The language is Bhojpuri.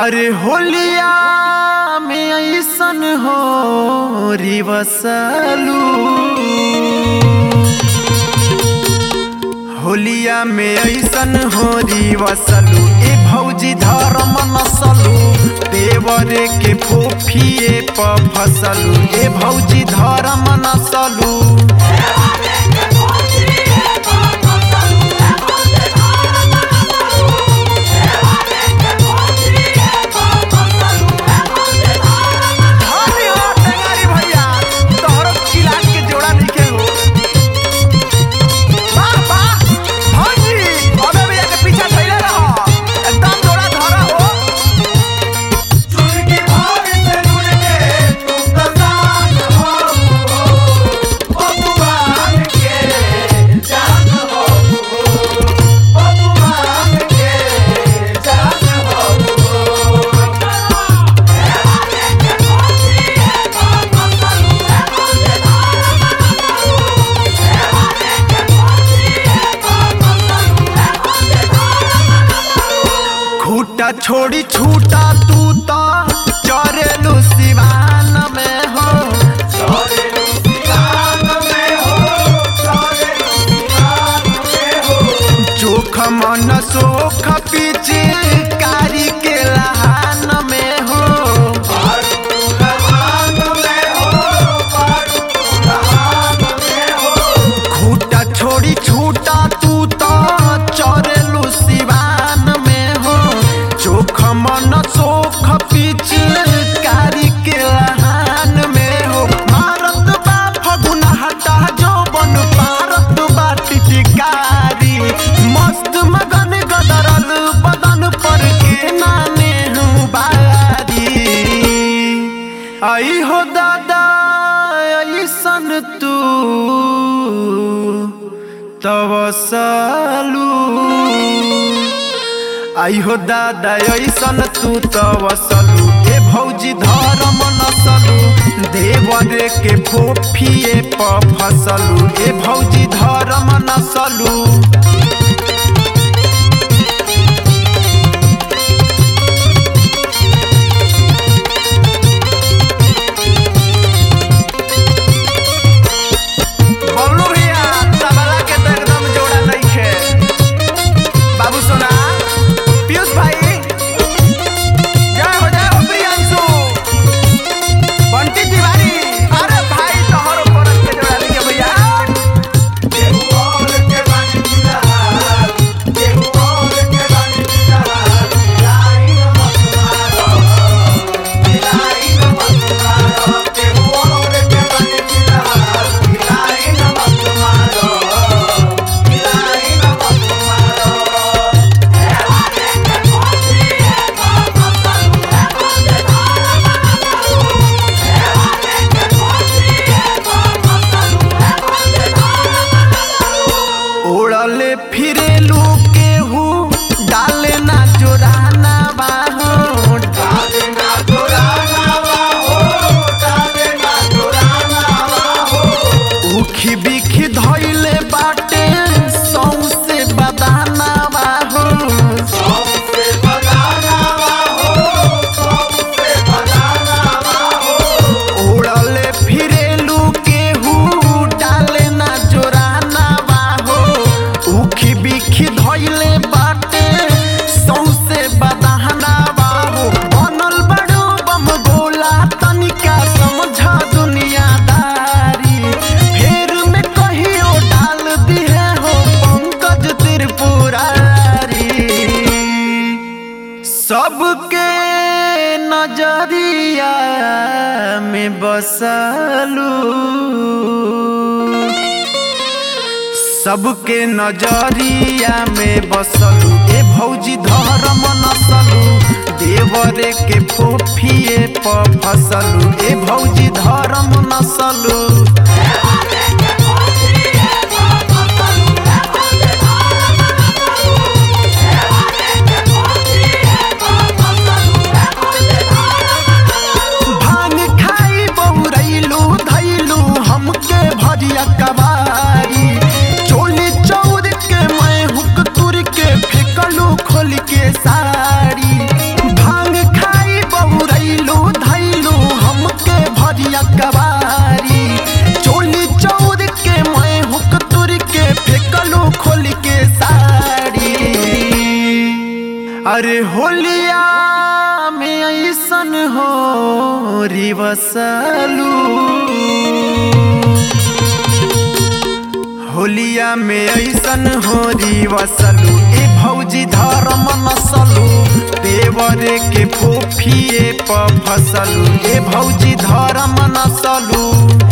अरे होलिया में ऐसन हो रिवसलू होलिया में ऐसन हो रिवसलू ए भौजी धर्म नसलू देवरे के फोफिए प फसलू ए भौजी धर्म नसलू धन्य हो टेंगारी भैया तोहरो किलाट के जोड़ा लिखे हो वाह वाह भौजी अबे भैया के पीछे धइले रह एकदम जोड़ा धरा हो चुनकी भाग से ढूंढ के तुम दसान हो बबुआन के जान हो बबुआन के जान हो खूटा छोड़ी छूटा तू तो चरेलू सिवान में हो सारे सियान में हो सारे सियान में हो चोख मन सोख पीछे कारी के लहान में हो पारू लहान में हो पारू लहान में हो खूटा छोड़ी छूटा तू तो चरेलू सिवान में हो चोख मन सोख पीछे कारी के लहान में हो मारत बा फगुना हटा जो बन पारत बा टिटिकारी मस्त मगन गदरल बदन पर के नाने हूँ बारी आई हो दादा ऐसन तू तवसलू आई हो दादा ऐसन तू तवसलू ए भौजी धर्म नसलू देवरे के फोफिए प फसलू ए भौजी धर्म नसलू बबलू भैया तबला के तो एकदम जोड़ा नइखे बाबू सोना पीयूष भाई जय हो जय हो प्रियांशु बंटी तिवारी अरे भाई तोहर परत के जोड़ा नइखे भैया केहू और के बानी मिलहार केहू और के बानी मिलहार मिलाई न मत मारो मिलाई न मत मारो केहू और के बानी मिलहार मिलाई न मत मारो मिलाई न मत मारो ओड़ले फिरेलू केहू डाले ना जोराना बाहो डाले ना दोराना हो डाले ना दोराना हो उखी बिखी धइले बाटे सौसे बदाना बाहो सबसे बगाना हो सबसे बगाना हो ओड़ले फिरेलू केहू डाले ना जोराना बाहो उखी बिखी धइले बाटे सौसे बदाना बाहो बनल बड़ो बम गोला तनिका समझ दुनियादारी फेर में कहियो डाल दिए हो पंकज त्रिपुरारी सबके नजरिया में बसलू सबके नजरिया में बसलू ए भौजी धर्म नसलू देवरे के फोफिए प फसलू ए भौजी धर्म नसलू भांग खाई बहुरैलू धैलू हमके भरिया कबारी चोली चौर के मैं हुक तुर के फेंकलू खोल के साड़ी भांग अरे होलिया में ऐसन हो रिवसलू होलिया में ऐसन हो रिवसलू ए भौजी धर्म नसलू देवरे के फोफिए प फसलू ए भौजी धर्म नसलू